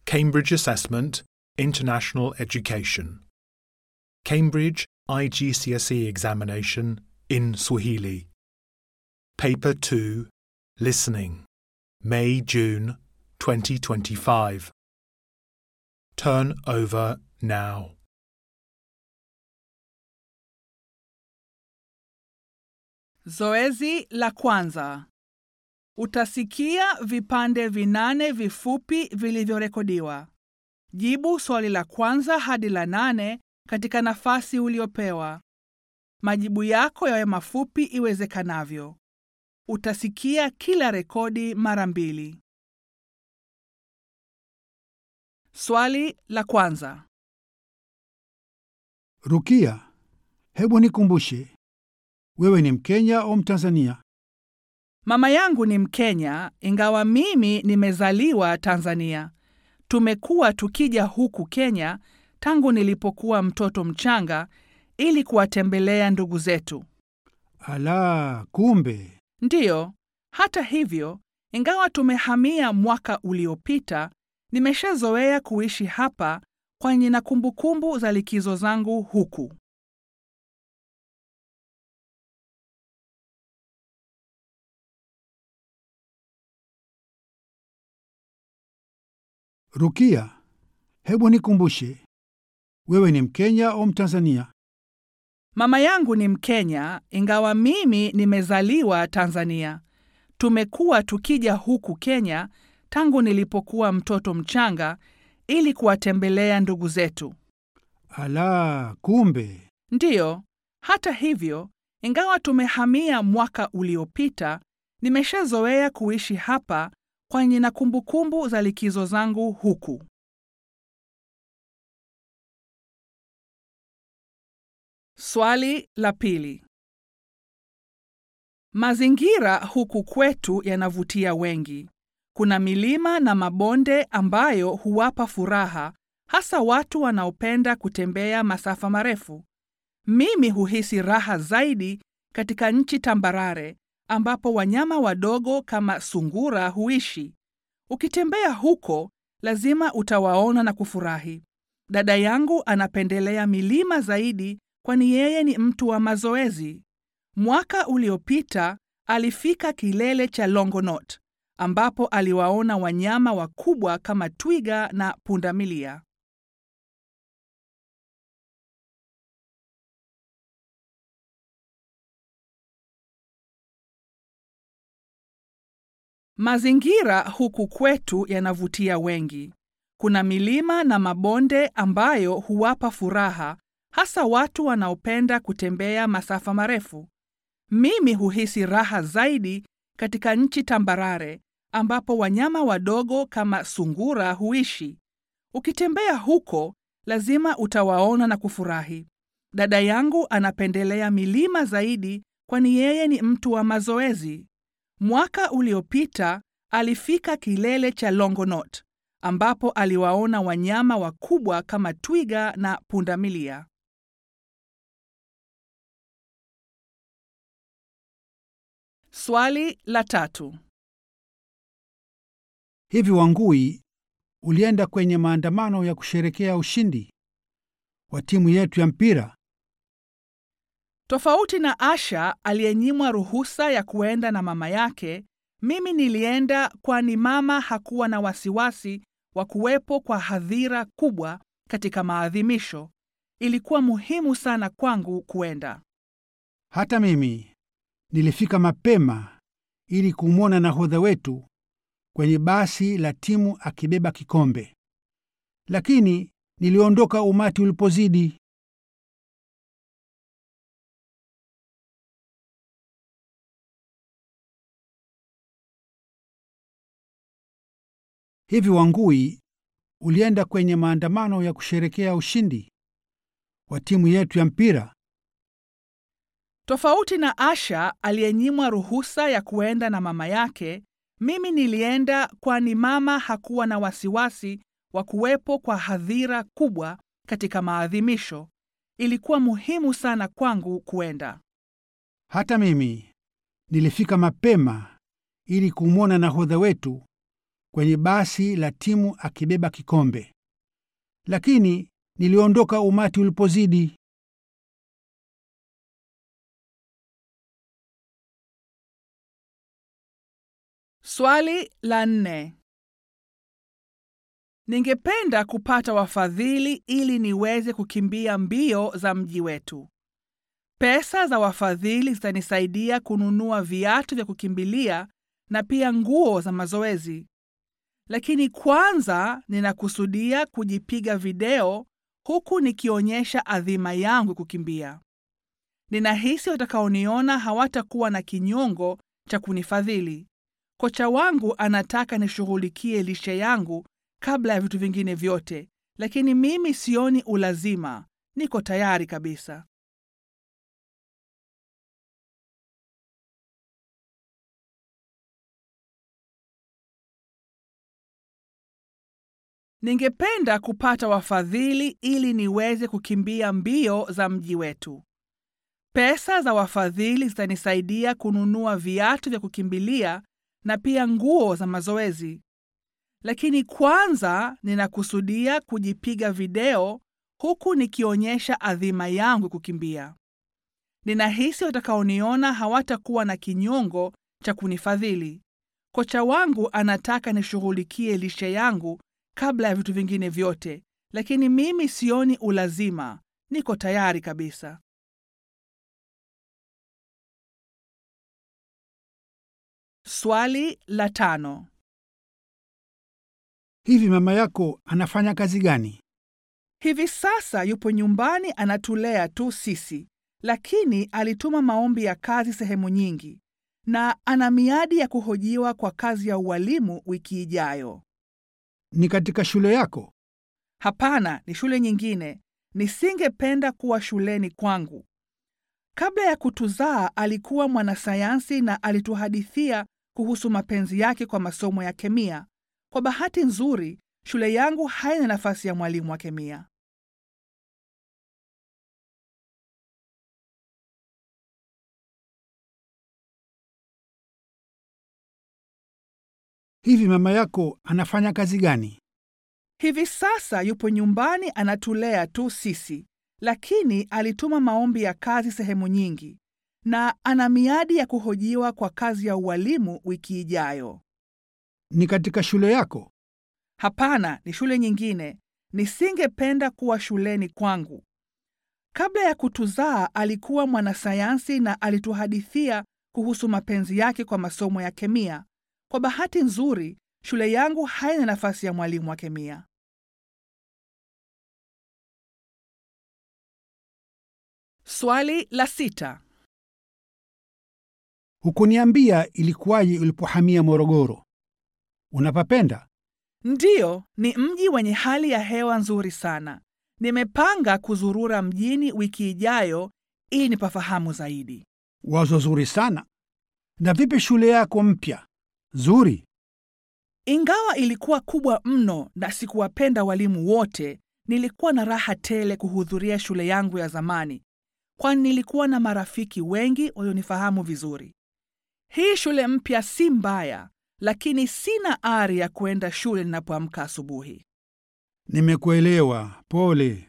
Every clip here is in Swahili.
Cambridge Assessment International Education. Cambridge IGCSE examination in Swahili. Paper 2 Listening. May June 2025. Turn over now. Zoezi la kwanza. Utasikia vipande vinane vifupi vilivyorekodiwa. Jibu swali la kwanza hadi la nane katika nafasi uliopewa. Majibu yako yawe mafupi iwezekanavyo. Utasikia kila rekodi mara mbili. Swali la kwanza. Rukia, hebu nikumbushe, wewe ni Mkenya au Mtanzania? Mama yangu ni Mkenya ingawa mimi nimezaliwa Tanzania. Tumekuwa tukija huku Kenya tangu nilipokuwa mtoto mchanga ili kuwatembelea ndugu zetu. Ala, kumbe. Ndiyo, hata hivyo, ingawa tumehamia mwaka uliopita, nimeshazoea kuishi hapa kwani nina kumbukumbu za likizo zangu huku. Rukia, hebu nikumbushe, wewe ni Mkenya au Mtanzania? Mama yangu ni Mkenya ingawa mimi nimezaliwa Tanzania. Tumekuwa tukija huku Kenya tangu nilipokuwa mtoto mchanga ili kuwatembelea ndugu zetu. Ala, kumbe. Ndiyo, hata hivyo, ingawa tumehamia mwaka uliopita, nimeshazoea kuishi hapa kwani nina kumbukumbu za likizo zangu huku. Swali la pili. Mazingira huku kwetu yanavutia wengi. Kuna milima na mabonde ambayo huwapa furaha hasa watu wanaopenda kutembea masafa marefu. Mimi huhisi raha zaidi katika nchi tambarare ambapo wanyama wadogo kama sungura huishi. Ukitembea huko, lazima utawaona na kufurahi. Dada yangu anapendelea milima zaidi kwani yeye ni mtu wa mazoezi. Mwaka uliopita alifika kilele cha Longonot ambapo aliwaona wanyama wakubwa kama twiga na pundamilia. Mazingira huku kwetu yanavutia wengi. Kuna milima na mabonde ambayo huwapa furaha hasa watu wanaopenda kutembea masafa marefu. Mimi huhisi raha zaidi katika nchi tambarare ambapo wanyama wadogo kama sungura huishi. Ukitembea huko, lazima utawaona na kufurahi. Dada yangu anapendelea milima zaidi kwani yeye ni mtu wa mazoezi. Mwaka uliopita alifika kilele cha Longonot ambapo aliwaona wanyama wakubwa kama twiga na pundamilia. Swali la tatu. Hivi Wangui, ulienda kwenye maandamano ya kusherekea ushindi wa timu yetu ya mpira? Tofauti na Asha aliyenyimwa ruhusa ya kuenda na mama yake, mimi nilienda kwani mama hakuwa na wasiwasi wa kuwepo kwa hadhira kubwa katika maadhimisho. Ilikuwa muhimu sana kwangu kuenda. Hata mimi nilifika mapema ili kumwona nahodha wetu kwenye basi la timu akibeba kikombe, lakini niliondoka umati ulipozidi. Hivi Wangui, ulienda kwenye maandamano ya kusherekea ushindi wa timu yetu ya mpira? Tofauti na Asha aliyenyimwa ruhusa ya kuenda na mama yake, mimi nilienda kwani mama hakuwa na wasiwasi wa kuwepo kwa hadhira kubwa katika maadhimisho. Ilikuwa muhimu sana kwangu kuenda. Hata mimi nilifika mapema ili kumwona nahodha wetu kwenye basi la timu akibeba kikombe, lakini niliondoka umati ulipozidi. Swali la nne. Ningependa kupata wafadhili ili niweze kukimbia mbio za mji wetu. Pesa za wafadhili zitanisaidia kununua viatu vya kukimbilia na pia nguo za mazoezi. Lakini kwanza ninakusudia kujipiga video huku nikionyesha adhima yangu kukimbia. Ninahisi watakaoniona hawatakuwa na kinyongo cha kunifadhili. Kocha wangu anataka nishughulikie lishe yangu kabla ya vitu vingine vyote, lakini mimi sioni ulazima. Niko tayari kabisa. Ningependa kupata wafadhili ili niweze kukimbia mbio za mji wetu. Pesa za wafadhili zitanisaidia kununua viatu vya kukimbilia na pia nguo za mazoezi. Lakini kwanza ninakusudia kujipiga video huku nikionyesha adhima yangu kukimbia. Ninahisi watakaoniona hawatakuwa na kinyongo cha kunifadhili. Kocha wangu anataka nishughulikie lishe yangu kabla ya vitu vingine vyote, lakini mimi sioni ulazima. Niko tayari kabisa. Swali la tano. Hivi mama yako anafanya kazi gani? Hivi sasa yupo nyumbani anatulea tu sisi, lakini alituma maombi ya kazi sehemu nyingi na ana miadi ya kuhojiwa kwa kazi ya ualimu wiki ijayo. Ni katika shule yako? Hapana, ni shule nyingine. Nisingependa kuwa shuleni kwangu. Kabla ya kutuzaa alikuwa mwanasayansi na alituhadithia kuhusu mapenzi yake kwa masomo ya kemia. Kwa bahati nzuri, shule yangu haina nafasi ya mwalimu wa kemia. Hivi mama yako anafanya kazi gani? Hivi sasa yupo nyumbani anatulea tu sisi, lakini alituma maombi ya kazi sehemu nyingi na ana miadi ya kuhojiwa kwa kazi ya ualimu wiki ijayo. Ni katika shule yako? Hapana, ni shule nyingine. Nisingependa kuwa shuleni kwangu. Kabla ya kutuzaa alikuwa mwanasayansi na alituhadithia kuhusu mapenzi yake kwa masomo ya kemia. Kwa bahati nzuri, shule yangu haina nafasi ya mwalimu wa kemia. Swali la sita. Hukuniambia ilikuwaje ulipohamia Morogoro. Unapapenda? Ndiyo, ni mji wenye hali ya hewa nzuri sana. Nimepanga kuzurura mjini wiki ijayo ili nipafahamu zaidi. Wazo zuri sana. Na vipi shule yako mpya? Zuri. Ingawa ilikuwa kubwa mno na sikuwapenda walimu wote, nilikuwa na raha tele kuhudhuria shule yangu ya zamani, kwani nilikuwa na marafiki wengi walionifahamu vizuri. Hii shule mpya si mbaya, lakini sina ari ya kwenda shule ninapoamka asubuhi. Nimekuelewa. Pole.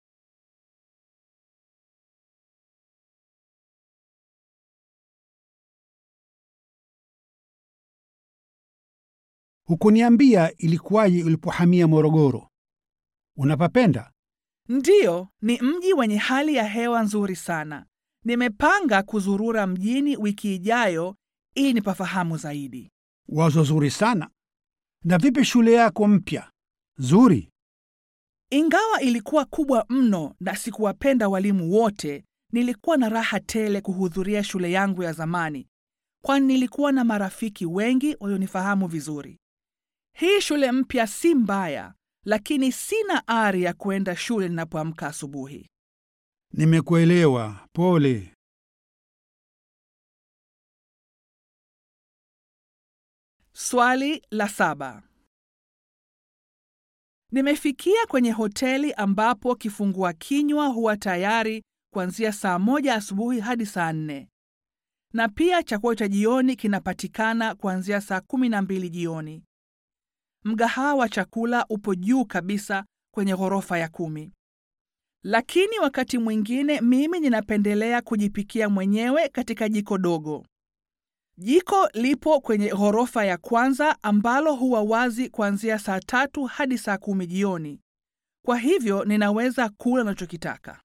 Hukuniambia ilikuwaje ulipohamia Morogoro. Unapapenda? Ndiyo, ni mji wenye hali ya hewa nzuri sana. Nimepanga kuzurura mjini wiki ijayo ili nipafahamu zaidi. Wazo zuri sana. Na vipi shule yako mpya? Zuri. Ingawa ilikuwa kubwa mno na sikuwapenda walimu wote, nilikuwa na raha tele kuhudhuria shule yangu ya zamani, kwani nilikuwa na marafiki wengi walionifahamu vizuri. Hii shule mpya si mbaya, lakini sina ari ya kwenda shule ninapoamka asubuhi. Nimekuelewa. Pole. Swali la saba. Nimefikia kwenye hoteli ambapo kifungua kinywa huwa tayari kuanzia saa moja asubuhi hadi saa nne na pia chakula cha jioni kinapatikana kuanzia saa kumi na mbili jioni. Mgahawa wa chakula upo juu kabisa kwenye ghorofa ya kumi. Lakini wakati mwingine mimi ninapendelea kujipikia mwenyewe katika jiko dogo. Jiko lipo kwenye ghorofa ya kwanza ambalo huwa wazi kuanzia saa tatu hadi saa kumi jioni. Kwa hivyo ninaweza kula nachokitaka.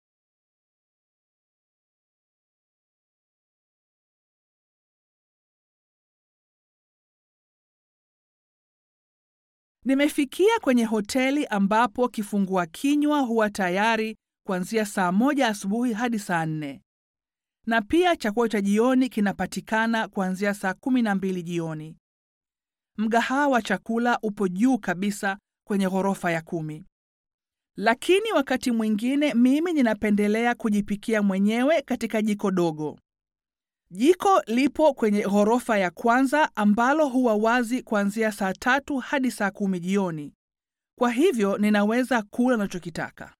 Nimefikia kwenye hoteli ambapo kifungua kinywa huwa tayari kuanzia saa moja asubuhi hadi saa nne na pia chakula cha jioni kinapatikana kuanzia saa kumi na mbili jioni. Mgahawa wa chakula upo juu kabisa kwenye ghorofa ya kumi. Lakini wakati mwingine mimi ninapendelea kujipikia mwenyewe katika jiko dogo. Jiko lipo kwenye ghorofa ya kwanza ambalo huwa wazi kuanzia saa tatu hadi saa kumi jioni. Kwa hivyo ninaweza kula nachokitaka.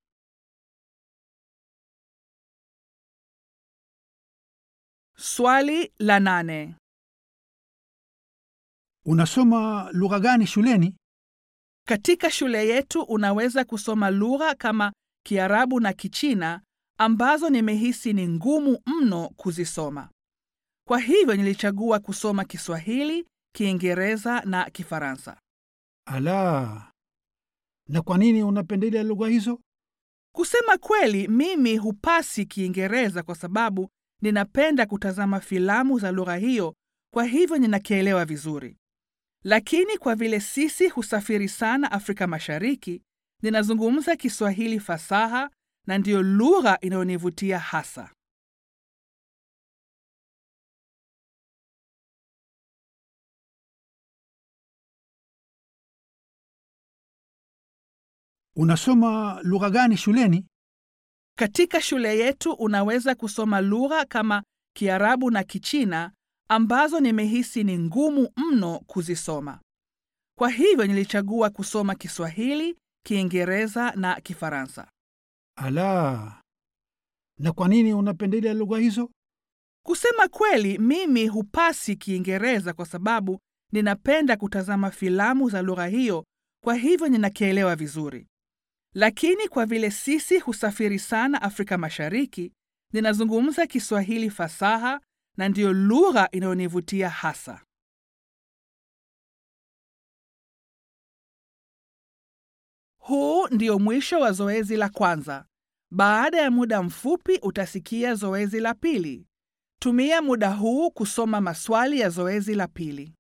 Swali la nane. Unasoma lugha gani shuleni? Katika shule yetu unaweza kusoma lugha kama Kiarabu na Kichina ambazo nimehisi ni ngumu mno kuzisoma. Kwa hivyo nilichagua kusoma Kiswahili, Kiingereza na Kifaransa. Ala, na kwa nini unapendelea lugha hizo? Kusema kweli, mimi hupasi Kiingereza kwa sababu ninapenda kutazama filamu za lugha hiyo, kwa hivyo ninakielewa vizuri. Lakini kwa vile sisi husafiri sana Afrika Mashariki, ninazungumza Kiswahili fasaha na ndiyo lugha inayonivutia hasa. Unasoma lugha gani shuleni? Katika shule yetu unaweza kusoma lugha kama Kiarabu na Kichina ambazo nimehisi ni ngumu mno kuzisoma. Kwa hivyo nilichagua kusoma Kiswahili, Kiingereza na Kifaransa. Ala, na kwa nini unapendelea lugha hizo? Kusema kweli, mimi hupasi Kiingereza kwa sababu ninapenda kutazama filamu za lugha hiyo, kwa hivyo ninakielewa vizuri. Lakini kwa vile sisi husafiri sana Afrika Mashariki, ninazungumza Kiswahili fasaha na ndiyo lugha inayonivutia hasa. Huu ndio mwisho wa zoezi la kwanza. Baada ya muda mfupi utasikia zoezi la pili. Tumia muda huu kusoma maswali ya zoezi la pili.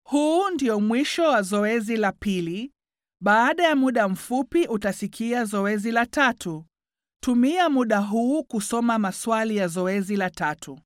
Huu ndio mwisho wa zoezi la pili. Baada ya muda mfupi utasikia zoezi la tatu. Tumia muda huu kusoma maswali ya zoezi la tatu.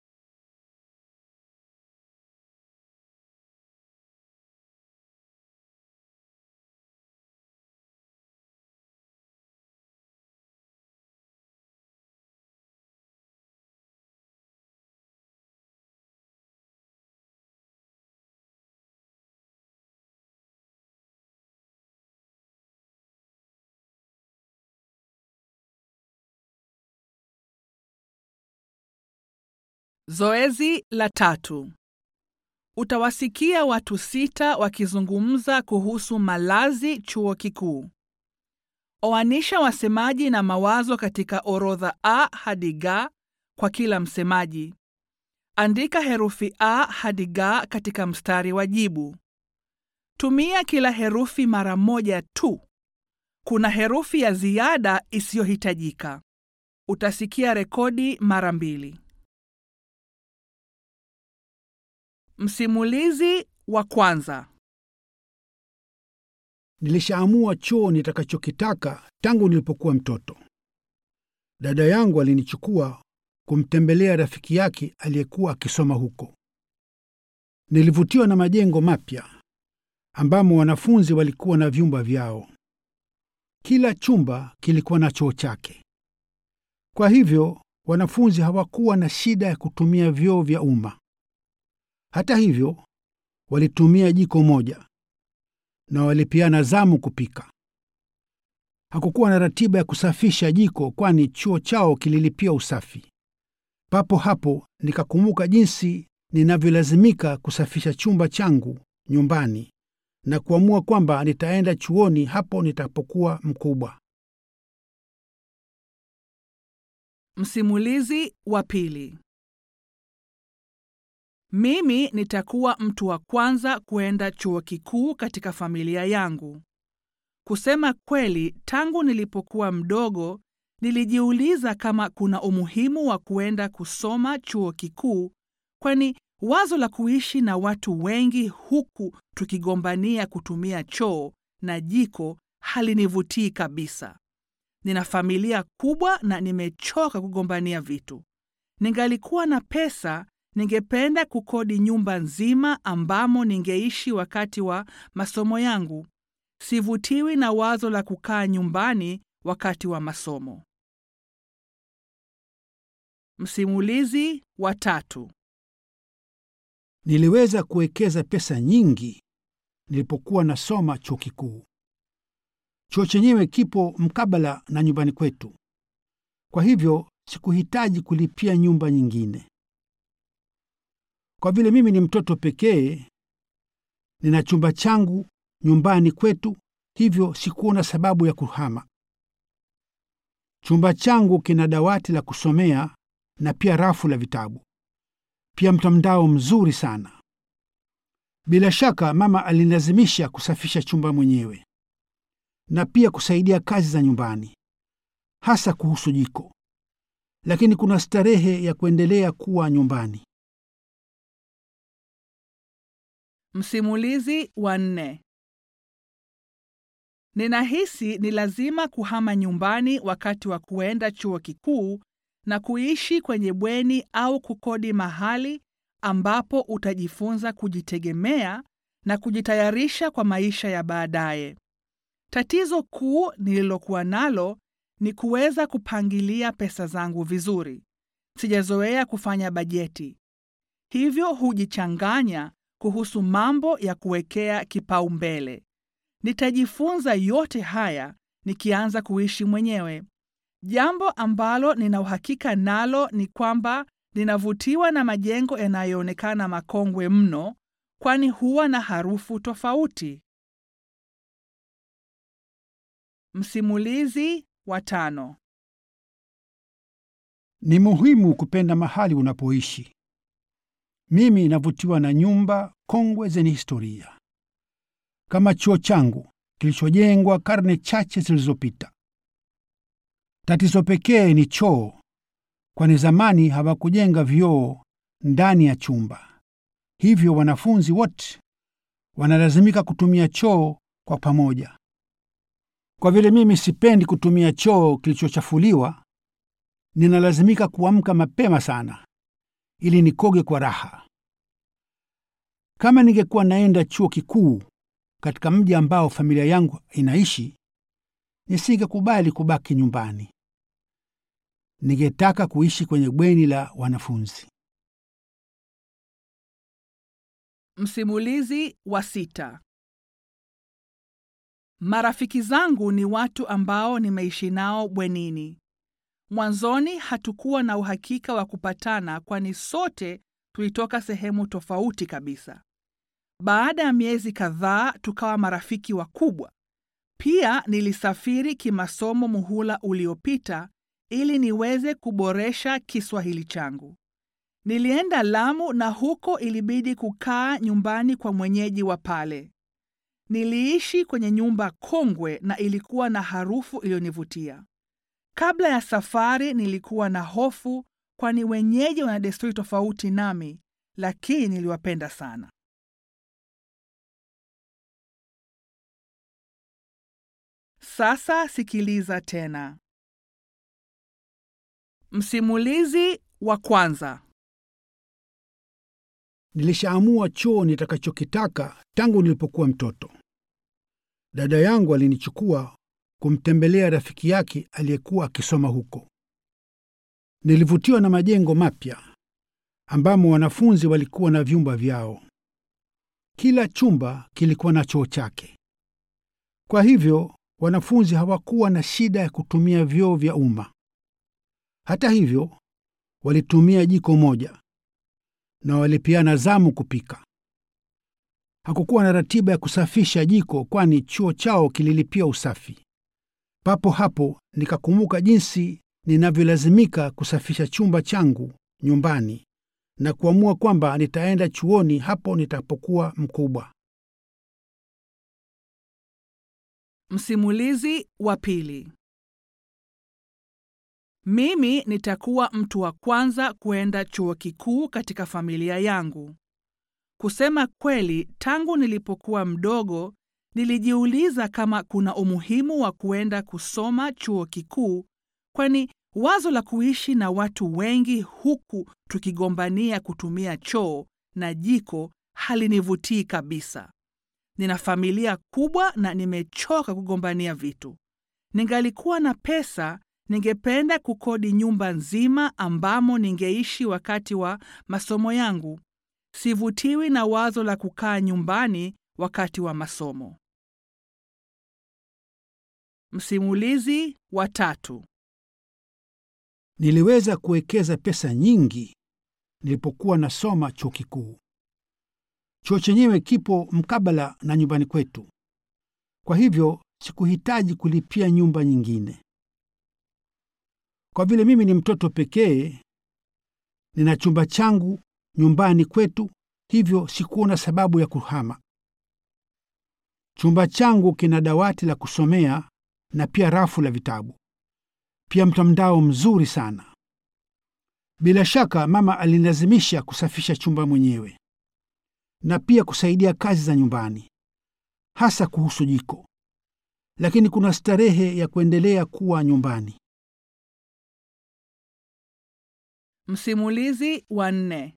Zoezi la tatu. Utawasikia watu sita wakizungumza kuhusu malazi chuo kikuu. Oanisha wasemaji na mawazo katika orodha A hadi G kwa kila msemaji. Andika herufi A hadi G katika mstari wa jibu. Tumia kila herufi mara moja tu. Kuna herufi ya ziada isiyohitajika. Utasikia rekodi mara mbili. Msimulizi wa kwanza. Nilishaamua choo nitakachokitaka tangu nilipokuwa mtoto. Dada yangu alinichukua kumtembelea rafiki yake aliyekuwa akisoma huko. Nilivutiwa na majengo mapya ambamo wanafunzi walikuwa na vyumba vyao. Kila chumba kilikuwa na choo chake. Kwa hivyo wanafunzi hawakuwa na shida ya kutumia vyoo vya umma. Hata hivyo, walitumia jiko moja na walipeana zamu kupika. Hakukuwa na ratiba ya kusafisha jiko, kwani chuo chao kililipia usafi. Papo hapo nikakumbuka jinsi ninavyolazimika kusafisha chumba changu nyumbani na kuamua kwamba nitaenda chuoni hapo nitapokuwa mkubwa. Msimulizi wa pili. Mimi nitakuwa mtu wa kwanza kuenda chuo kikuu katika familia yangu. Kusema kweli, tangu nilipokuwa mdogo nilijiuliza kama kuna umuhimu wa kuenda kusoma chuo kikuu, kwani wazo la kuishi na watu wengi huku tukigombania kutumia choo na jiko halinivutii kabisa. Nina familia kubwa na nimechoka kugombania vitu. Ningalikuwa na pesa ningependa kukodi nyumba nzima ambamo ningeishi wakati wa masomo yangu. Sivutiwi na wazo la kukaa nyumbani wakati wa masomo. Msimulizi wa tatu. Niliweza kuwekeza pesa nyingi nilipokuwa nasoma chuo kikuu. Chuo chenyewe kipo mkabala na nyumbani kwetu, kwa hivyo sikuhitaji kulipia nyumba nyingine. Kwa vile mimi ni mtoto pekee, nina chumba changu nyumbani kwetu, hivyo sikuona sababu ya kuhama. Chumba changu kina dawati la kusomea na pia rafu la vitabu, pia mtandao mzuri sana. Bila shaka mama alinilazimisha kusafisha chumba mwenyewe na pia kusaidia kazi za nyumbani, hasa kuhusu jiko, lakini kuna starehe ya kuendelea kuwa nyumbani. Msimulizi wa nne. Ninahisi ni lazima kuhama nyumbani wakati wa kuenda chuo kikuu na kuishi kwenye bweni au kukodi mahali ambapo utajifunza kujitegemea na kujitayarisha kwa maisha ya baadaye. Tatizo kuu nililokuwa nalo ni kuweza kupangilia pesa zangu vizuri. Sijazoea kufanya bajeti, hivyo hujichanganya kuhusu mambo ya kuwekea kipaumbele. Nitajifunza yote haya nikianza kuishi mwenyewe. Jambo ambalo nina uhakika nalo ni kwamba ninavutiwa na majengo yanayoonekana makongwe mno, kwani huwa na harufu tofauti. Msimulizi wa tano. Ni muhimu kupenda mahali unapoishi. Mimi navutiwa na nyumba kongwe zenye historia kama chuo changu kilichojengwa karne chache zilizopita. Tatizo pekee ni choo, kwani zamani hawakujenga vyoo ndani ya chumba, hivyo wanafunzi wote wanalazimika kutumia choo kwa pamoja. Kwa vile mimi sipendi kutumia choo kilichochafuliwa, ninalazimika kuamka mapema sana ili nikoge kwa raha. Kama ningekuwa naenda chuo kikuu katika mji ambao familia yangu inaishi, nisingekubali kubaki nyumbani. Ningetaka kuishi kwenye bweni la wanafunzi. Msimulizi wa sita. Marafiki zangu ni watu ambao nimeishi nao bwenini. Mwanzoni hatukuwa na uhakika wa kupatana kwani sote tulitoka sehemu tofauti kabisa. Baada ya miezi kadhaa tukawa marafiki wakubwa. Pia nilisafiri kimasomo muhula uliopita ili niweze kuboresha Kiswahili changu. Nilienda Lamu na huko ilibidi kukaa nyumbani kwa mwenyeji wa pale. Niliishi kwenye nyumba kongwe na ilikuwa na harufu iliyonivutia. Kabla ya safari nilikuwa na hofu kwani wenyeji wana desturi tofauti nami, lakini niliwapenda sana. Sasa sikiliza tena. Msimulizi wa kwanza. Nilishaamua choo nitakachokitaka tangu nilipokuwa mtoto. Dada yangu alinichukua kumtembelea rafiki yake aliyekuwa akisoma huko. Nilivutiwa na majengo mapya ambamo wanafunzi walikuwa na vyumba vyao. Kila chumba kilikuwa na choo chake. Kwa hivyo wanafunzi hawakuwa na shida ya kutumia vyoo vya umma. Hata hivyo, walitumia jiko moja na walipeana zamu kupika. Hakukuwa na ratiba ya kusafisha jiko, kwani chuo chao kililipia usafi. Papo hapo nikakumbuka jinsi ninavyolazimika kusafisha chumba changu nyumbani na kuamua kwamba nitaenda chuoni hapo nitapokuwa mkubwa. Msimulizi wa pili. Mimi nitakuwa mtu wa kwanza kuenda chuo kikuu katika familia yangu. Kusema kweli, tangu nilipokuwa mdogo nilijiuliza kama kuna umuhimu wa kuenda kusoma chuo kikuu, kwani wazo la kuishi na watu wengi huku tukigombania kutumia choo na jiko halinivutii kabisa. Nina familia kubwa na nimechoka kugombania vitu. Ningalikuwa na pesa, ningependa kukodi nyumba nzima ambamo ningeishi wakati wa masomo yangu. Sivutiwi na wazo la kukaa nyumbani wakati wa masomo. Msimulizi wa tatu. Niliweza kuwekeza pesa nyingi nilipokuwa nasoma chuo kikuu. Chuo chenyewe kipo mkabala na nyumbani kwetu, kwa hivyo sikuhitaji kulipia nyumba nyingine. Kwa vile mimi ni mtoto pekee, nina chumba changu nyumbani kwetu, hivyo sikuona sababu ya kuhama. Chumba changu kina dawati la kusomea na pia rafu la vitabu, pia mtandao mzuri sana. Bila shaka mama alinilazimisha kusafisha chumba mwenyewe na pia kusaidia kazi za nyumbani, hasa kuhusu jiko, lakini kuna starehe ya kuendelea kuwa nyumbani. Msimulizi wa nne.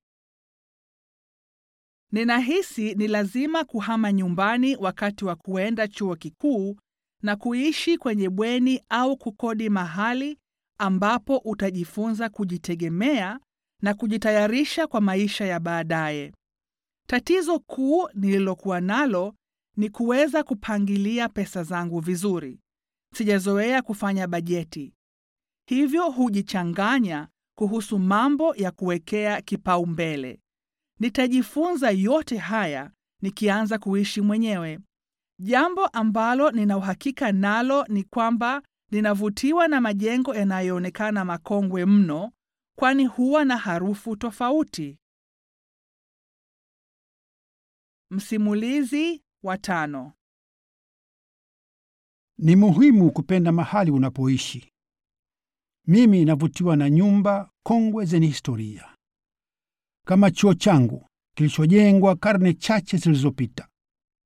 Ninahisi ni lazima kuhama nyumbani wakati wa kuenda chuo kikuu na kuishi kwenye bweni au kukodi mahali ambapo utajifunza kujitegemea na kujitayarisha kwa maisha ya baadaye. Tatizo kuu nililokuwa nalo ni kuweza kupangilia pesa zangu vizuri. Sijazoea kufanya bajeti, hivyo hujichanganya kuhusu mambo ya kuwekea kipaumbele. Nitajifunza yote haya nikianza kuishi mwenyewe. Jambo ambalo nina uhakika nalo ni kwamba ninavutiwa na majengo yanayoonekana makongwe mno, kwani huwa na harufu tofauti. Msimulizi wa tano. Ni muhimu kupenda mahali unapoishi. Mimi navutiwa na nyumba kongwe zenye historia kama chuo changu kilichojengwa karne chache zilizopita.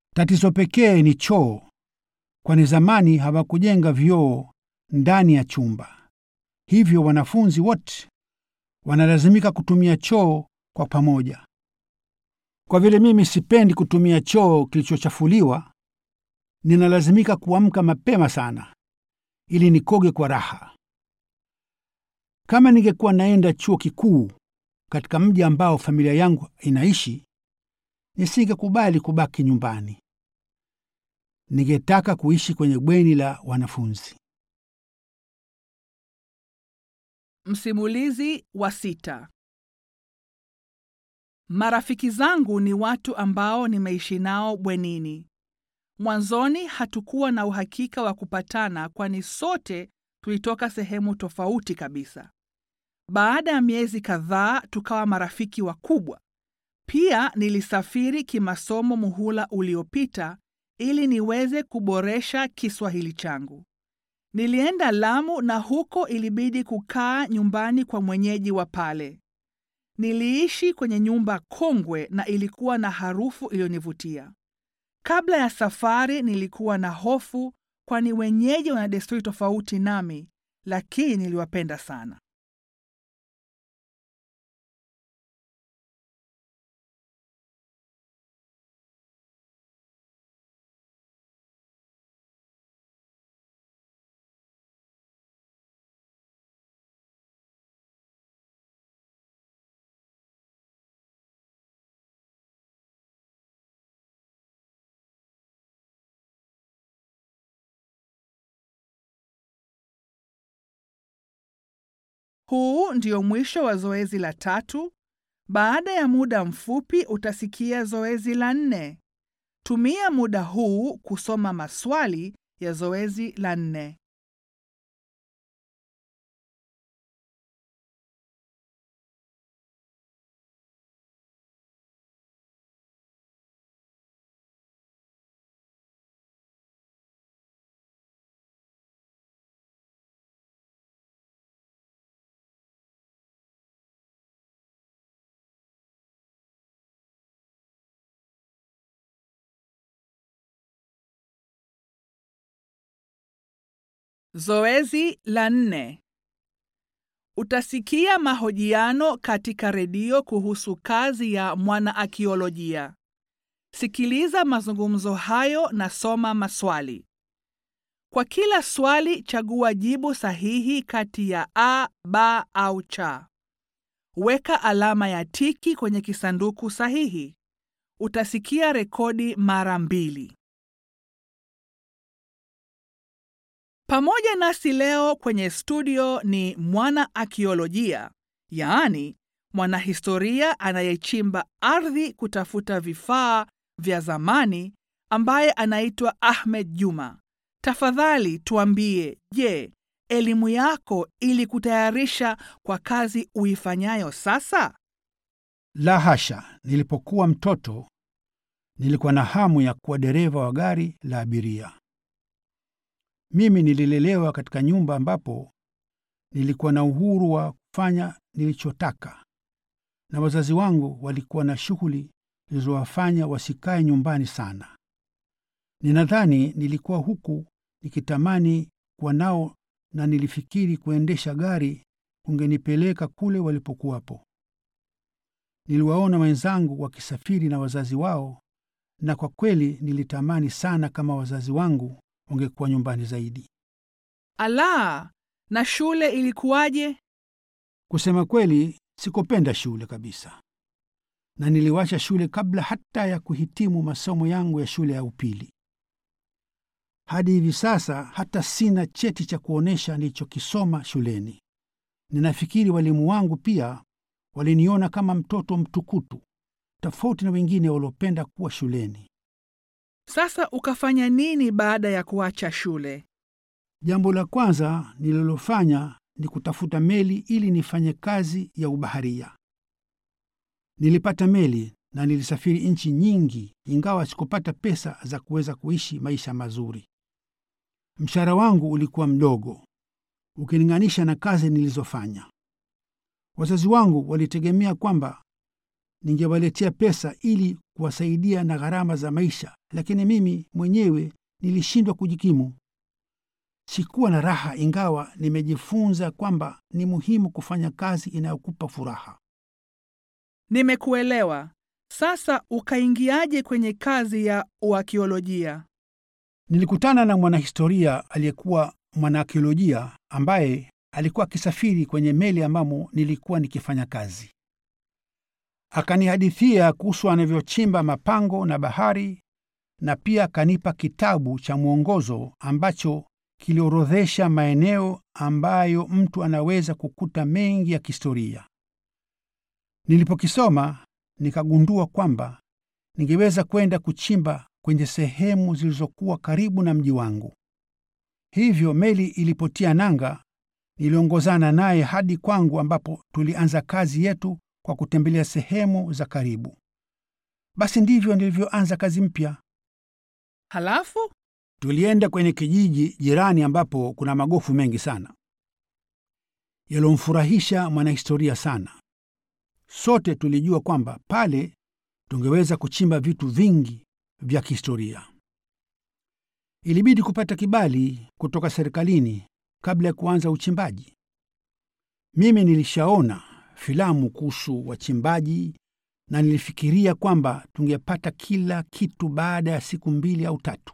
Tatizo pekee ni choo, kwani zamani hawakujenga vyoo ndani ya chumba, hivyo wanafunzi wote wanalazimika kutumia choo kwa pamoja. Kwa vile mimi sipendi kutumia choo kilichochafuliwa, ninalazimika kuamka mapema sana ili nikoge kwa raha. Kama ningekuwa naenda chuo kikuu katika mji ambao familia yangu inaishi, nisingekubali kubaki nyumbani. Ningetaka kuishi kwenye bweni la wanafunzi. Msimulizi wa sita. Marafiki zangu ni watu ambao nimeishi nao bwenini. Mwanzoni hatukuwa na uhakika wa kupatana, kwani sote tulitoka sehemu tofauti kabisa. Baada ya miezi kadhaa tukawa marafiki wakubwa. Pia nilisafiri kimasomo muhula uliopita ili niweze kuboresha Kiswahili changu. Nilienda Lamu na huko ilibidi kukaa nyumbani kwa mwenyeji wa pale. Niliishi kwenye nyumba kongwe na ilikuwa na harufu iliyonivutia. Kabla ya safari nilikuwa na hofu, kwani wenyeji wana desturi tofauti nami, lakini niliwapenda sana. Huu ndio mwisho wa zoezi la tatu. Baada ya muda mfupi utasikia zoezi la nne. Tumia muda huu kusoma maswali ya zoezi la nne. Zoezi la nne. Utasikia mahojiano katika redio kuhusu kazi ya mwanaakiolojia. Sikiliza mazungumzo hayo na soma maswali. Kwa kila swali chagua jibu sahihi kati ya a, b au cha. Weka alama ya tiki kwenye kisanduku sahihi. Utasikia rekodi mara mbili. Pamoja nasi leo kwenye studio ni mwana akiolojia, yaani mwanahistoria anayechimba ardhi kutafuta vifaa vya zamani ambaye anaitwa Ahmed Juma. Tafadhali tuambie, je, elimu yako ilikutayarisha kwa kazi uifanyayo sasa? La hasha, nilipokuwa mtoto nilikuwa na hamu ya kuwa dereva wa gari la abiria. Mimi nililelewa katika nyumba ambapo nilikuwa na uhuru wa kufanya nilichotaka, na wazazi wangu walikuwa na shughuli zilizowafanya wasikae nyumbani sana. Ninadhani nilikuwa huku nikitamani kuwa nao, na nilifikiri kuendesha gari kungenipeleka kule walipokuwapo. Niliwaona wenzangu wakisafiri na wazazi wao, na kwa kweli nilitamani sana kama wazazi wangu wangekuwa nyumbani zaidi. Ala, na shule ilikuwaje? Kusema kweli, sikupenda shule kabisa, na niliwacha shule kabla hata ya kuhitimu masomo yangu ya shule ya upili. Hadi hivi sasa hata sina cheti cha kuonyesha nilichokisoma shuleni. Ninafikiri walimu wangu pia waliniona kama mtoto mtukutu, tofauti na wengine waliopenda kuwa shuleni. Sasa ukafanya nini baada ya kuacha shule? Jambo la kwanza nililofanya ni kutafuta meli ili nifanye kazi ya ubaharia. Nilipata meli na nilisafiri nchi nyingi, ingawa sikupata pesa za kuweza kuishi maisha mazuri. Mshahara wangu ulikuwa mdogo ukilinganisha na kazi nilizofanya. Wazazi wangu walitegemea kwamba ningewaletea pesa ili kuwasaidia na gharama za maisha lakini mimi mwenyewe nilishindwa kujikimu. Sikuwa na raha, ingawa nimejifunza kwamba ni muhimu kufanya kazi inayokupa furaha. Nimekuelewa. Sasa ukaingiaje kwenye kazi ya uakiolojia? Nilikutana na mwanahistoria aliyekuwa mwanaakiolojia ambaye alikuwa akisafiri kwenye meli ambamo nilikuwa nikifanya kazi. Akanihadithia kuhusu anavyochimba mapango na bahari, na pia akanipa kitabu cha mwongozo ambacho kiliorodhesha maeneo ambayo mtu anaweza kukuta mengi ya kihistoria. Nilipokisoma nikagundua kwamba ningeweza kwenda kuchimba kwenye sehemu zilizokuwa karibu na mji wangu. Hivyo meli ilipotia nanga, niliongozana naye hadi kwangu, ambapo tulianza kazi yetu kwa kutembelea sehemu za karibu. Basi ndivyo nilivyoanza kazi mpya. Halafu Tulienda kwenye kijiji jirani ambapo kuna magofu mengi sana yaliyomfurahisha mwanahistoria sana. Sote tulijua kwamba pale tungeweza kuchimba vitu vingi vya kihistoria. Ilibidi kupata kibali kutoka serikalini kabla ya kuanza uchimbaji. Mimi nilishaona filamu kuhusu wachimbaji na nilifikiria kwamba tungepata kila kitu baada ya siku mbili au tatu,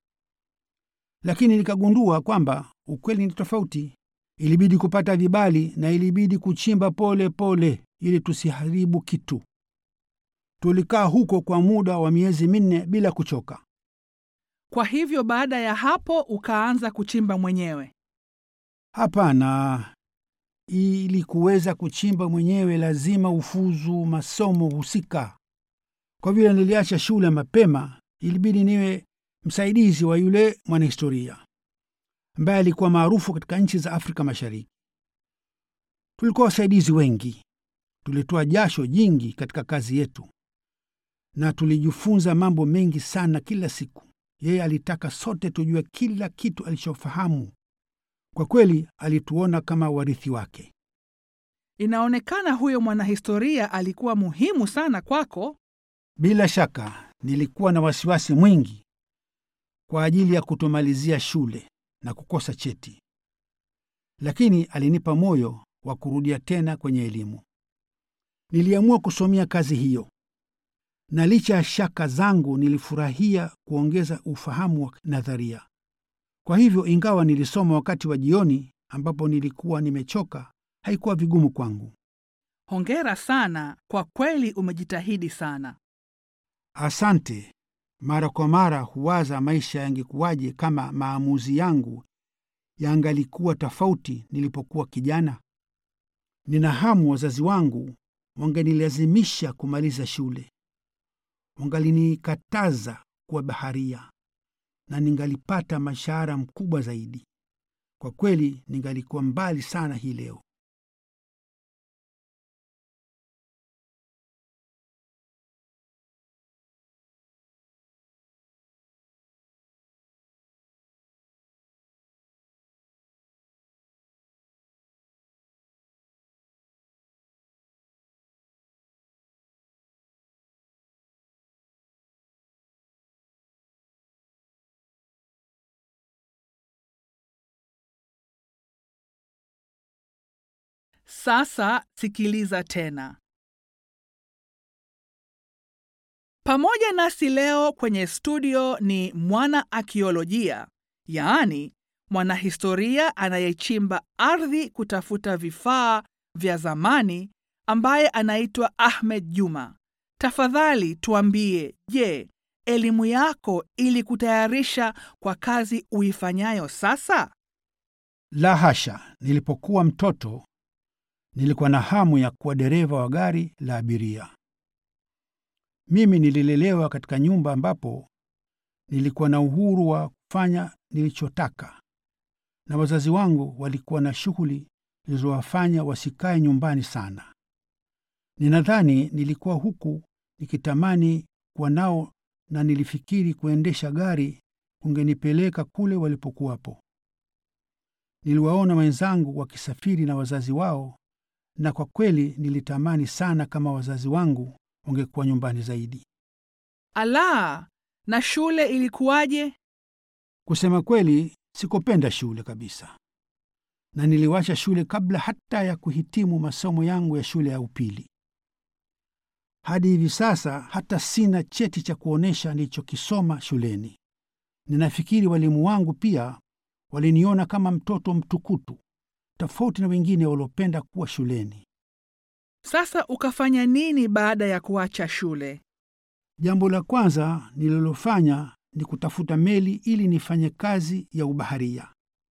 lakini nikagundua kwamba ukweli ni tofauti. Ilibidi kupata vibali na ilibidi kuchimba pole pole ili tusiharibu kitu. Tulikaa huko kwa muda wa miezi minne bila kuchoka. kwa hivyo baada ya hapo ukaanza kuchimba mwenyewe. Hapana, ili kuweza kuchimba mwenyewe lazima ufuzu masomo husika. Kwa vile niliacha shule mapema, ilibidi niwe msaidizi wa yule mwanahistoria ambaye alikuwa maarufu katika nchi za Afrika Mashariki. Tulikuwa wasaidizi wengi, tulitoa jasho jingi katika kazi yetu na tulijifunza mambo mengi sana kila siku. Yeye alitaka sote tujue kila kitu alichofahamu. Kwa kweli, alituona kama warithi wake. Inaonekana huyo mwanahistoria alikuwa muhimu sana kwako. Bila shaka, nilikuwa na wasiwasi mwingi kwa ajili ya kutomalizia shule na kukosa cheti, lakini alinipa moyo wa kurudia tena kwenye elimu. Niliamua kusomea kazi hiyo, na licha ya shaka zangu, nilifurahia kuongeza ufahamu wa nadharia. Kwa hivyo, ingawa nilisoma wakati wa jioni ambapo nilikuwa nimechoka, haikuwa vigumu kwangu. Hongera sana, kwa kweli umejitahidi sana. Asante. Mara kwa mara huwaza maisha yangekuwaje kama maamuzi yangu yangalikuwa tofauti nilipokuwa kijana. Nina hamu wazazi wangu wangenilazimisha kumaliza shule, wangalinikataza kuwa baharia na ningalipata mshahara mkubwa zaidi. Kwa kweli ningalikuwa mbali sana hii leo. Sasa sikiliza tena. Pamoja nasi leo kwenye studio ni mwana akiolojia, yaani mwanahistoria anayechimba ardhi kutafuta vifaa vya zamani, ambaye anaitwa Ahmed Juma. Tafadhali tuambie, je, elimu yako ilikutayarisha kwa kazi uifanyayo sasa? La hasha! Nilipokuwa mtoto nilikuwa na hamu ya kuwa dereva wa gari la abiria. Mimi nililelewa katika nyumba ambapo nilikuwa na uhuru wa kufanya nilichotaka, na wazazi wangu walikuwa na shughuli zilizowafanya wasikae nyumbani sana. Ninadhani nilikuwa huku nikitamani kuwa nao, na nilifikiri kuendesha gari kungenipeleka kule walipokuwapo. Niliwaona wenzangu wakisafiri na wazazi wao na kwa kweli nilitamani sana kama wazazi wangu wangekuwa nyumbani zaidi. Ala, Na shule ilikuwaje? Kusema kweli, sikupenda shule kabisa, na niliwacha shule kabla hata ya kuhitimu masomo yangu ya shule ya upili. Hadi hivi sasa hata sina cheti cha kuonyesha nilichokisoma shuleni. Ninafikiri walimu wangu pia waliniona kama mtoto mtukutu, tofauti na wengine waliopenda kuwa shuleni. Sasa ukafanya nini baada ya kuacha shule? Jambo la kwanza nililofanya ni kutafuta meli ili nifanye kazi ya ubaharia.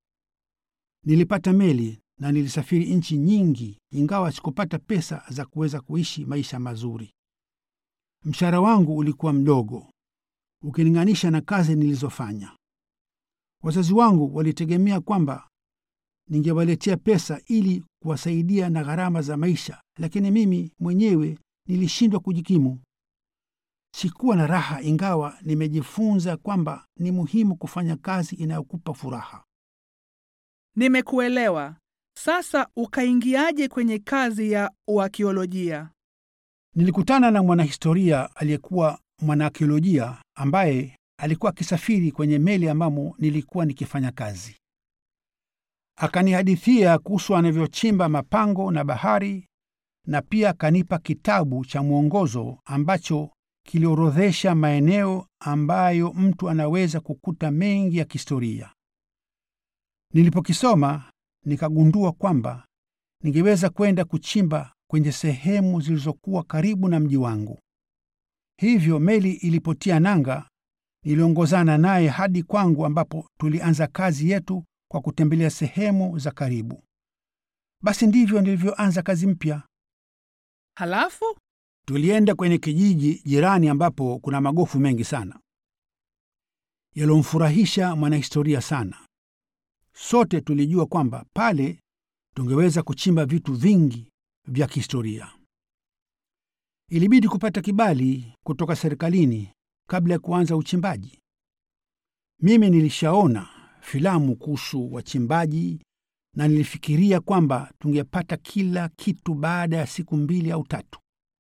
Nilipata meli na nilisafiri nchi nyingi, ingawa sikupata pesa za kuweza kuishi maisha mazuri. Mshahara wangu ulikuwa mdogo ukilinganisha na kazi nilizofanya. Wazazi wangu walitegemea kwamba ningewaletea pesa ili kuwasaidia na gharama za maisha, lakini mimi mwenyewe nilishindwa kujikimu. Sikuwa na raha, ingawa nimejifunza kwamba ni muhimu kufanya kazi inayokupa furaha. Nimekuelewa. Sasa ukaingiaje kwenye kazi ya uakiolojia? Nilikutana na mwanahistoria aliyekuwa mwanaakiolojia ambaye alikuwa akisafiri kwenye meli ambamo nilikuwa nikifanya kazi. Akanihadithia kuhusu anavyochimba mapango na bahari, na pia akanipa kitabu cha mwongozo ambacho kiliorodhesha maeneo ambayo mtu anaweza kukuta mengi ya kihistoria. Nilipokisoma nikagundua kwamba ningeweza kwenda kuchimba kwenye sehemu zilizokuwa karibu na mji wangu. Hivyo meli ilipotia nanga, niliongozana naye hadi kwangu, ambapo tulianza kazi yetu kwa kutembelea sehemu za karibu. Basi ndivyo nilivyoanza kazi mpya. Halafu Tulienda kwenye kijiji jirani ambapo kuna magofu mengi sana yaliyomfurahisha mwanahistoria sana. Sote tulijua kwamba pale tungeweza kuchimba vitu vingi vya kihistoria. Ilibidi kupata kibali kutoka serikalini kabla ya kuanza uchimbaji. Mimi nilishaona filamu kuhusu wachimbaji na nilifikiria kwamba tungepata kila kitu baada ya siku mbili au tatu,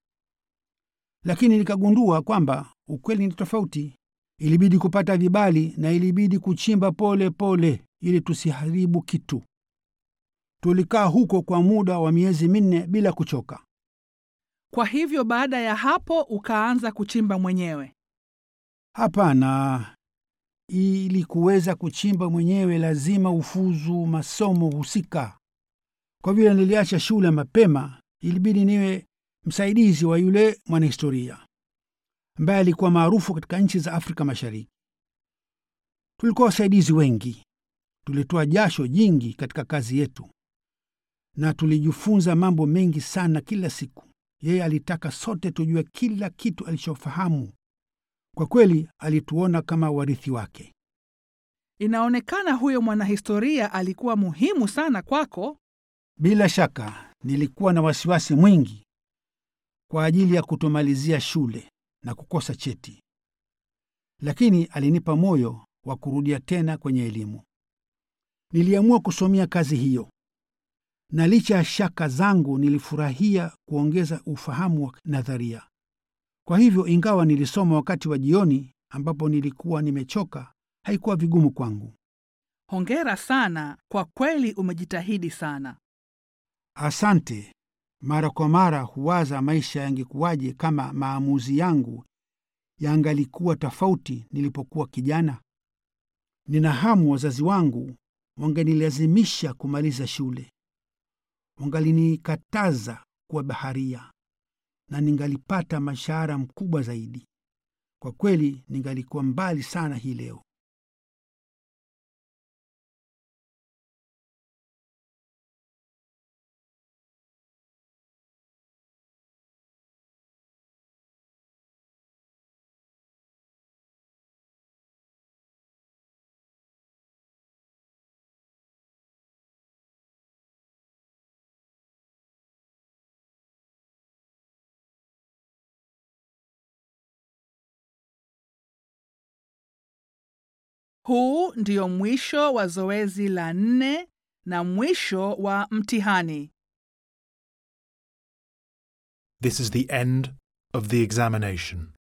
lakini nikagundua kwamba ukweli ni tofauti. Ilibidi kupata vibali na ilibidi kuchimba pole pole ili tusiharibu kitu. Tulikaa huko kwa muda wa miezi minne bila kuchoka. kwa hivyo baada ya hapo ukaanza kuchimba mwenyewe. Hapana, ili kuweza kuchimba mwenyewe lazima ufuzu masomo husika. Kwa vile niliacha shule mapema, ilibidi niwe msaidizi wa yule mwanahistoria ambaye alikuwa maarufu katika nchi za Afrika Mashariki. Tulikuwa wasaidizi wengi, tulitoa jasho jingi katika kazi yetu na tulijifunza mambo mengi sana kila siku. Yeye alitaka sote tujue kila kitu alichofahamu. Kwa kweli, alituona kama warithi wake. Inaonekana huyo mwanahistoria alikuwa muhimu sana kwako. Bila shaka, nilikuwa na wasiwasi mwingi kwa ajili ya kutomalizia shule na kukosa cheti, lakini alinipa moyo wa kurudia tena kwenye elimu. Niliamua kusomea kazi hiyo, na licha ya shaka zangu, nilifurahia kuongeza ufahamu wa nadharia. Kwa hivyo, ingawa nilisoma wakati wa jioni ambapo nilikuwa nimechoka, haikuwa vigumu kwangu. Hongera sana, kwa kweli umejitahidi sana. Asante. Mara kwa mara huwaza maisha yangekuwaje kama maamuzi yangu yangalikuwa tofauti nilipokuwa kijana. Nina hamu wazazi wangu wangenilazimisha kumaliza shule, wangalinikataza kuwa baharia na ningalipata mshahara mkubwa zaidi. Kwa kweli ningalikuwa mbali sana hii leo. Huu ndio mwisho wa zoezi la nne na mwisho wa mtihani. This is the end of the examination.